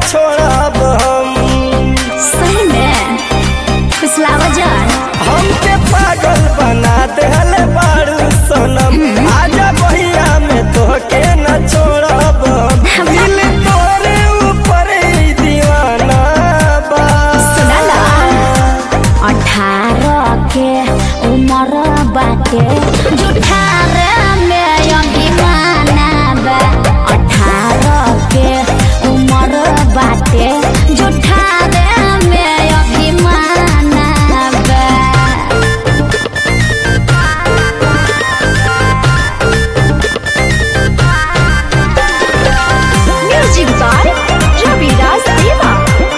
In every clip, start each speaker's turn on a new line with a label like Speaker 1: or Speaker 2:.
Speaker 1: छोड़ब हम
Speaker 2: सही में फुसलावा जान
Speaker 1: हमके पागल बना देहल बारू सनम आजा बहिया में तोहके न छोड़ब हम। दिल तोरे ऊपर ही दीवाना बा
Speaker 2: सुना ना अठारह के उम्र बाटे जुठारह में अभिमाना बा अठारह के उम्र बाटे जुठारह में अभिमाना बा म्यूजिक बाय रविराज देवा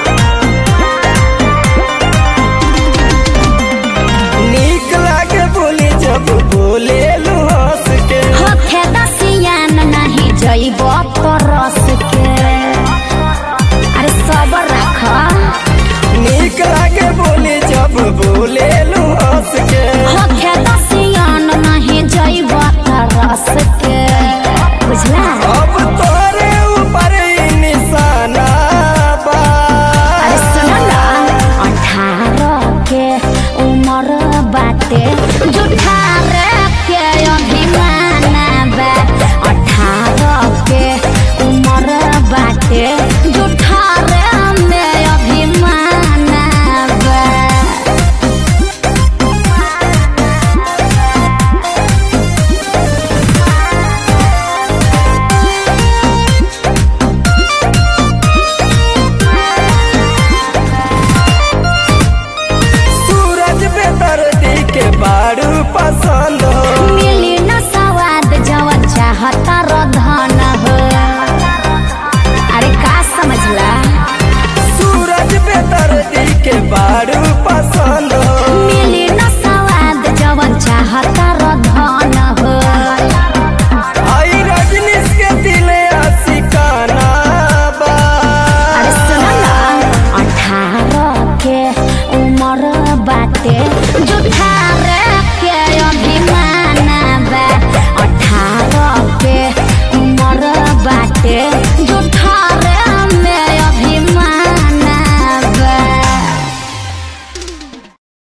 Speaker 1: नीक लागे बोली जब बोले लू हंस के
Speaker 2: होखे दसियान नहीं जइब परस के अरे सबर रख
Speaker 1: नीक लागे बोली जब बोले लू हंस के
Speaker 2: होखे दसियान नहीं जइब तरस के बुझला
Speaker 1: अब तोरे ऊपर ही निशाना बा
Speaker 2: अरे सुन ना अठारह के उम्र बाटे जुठारह के अभिमाना बा अठारह के उम्र बाटे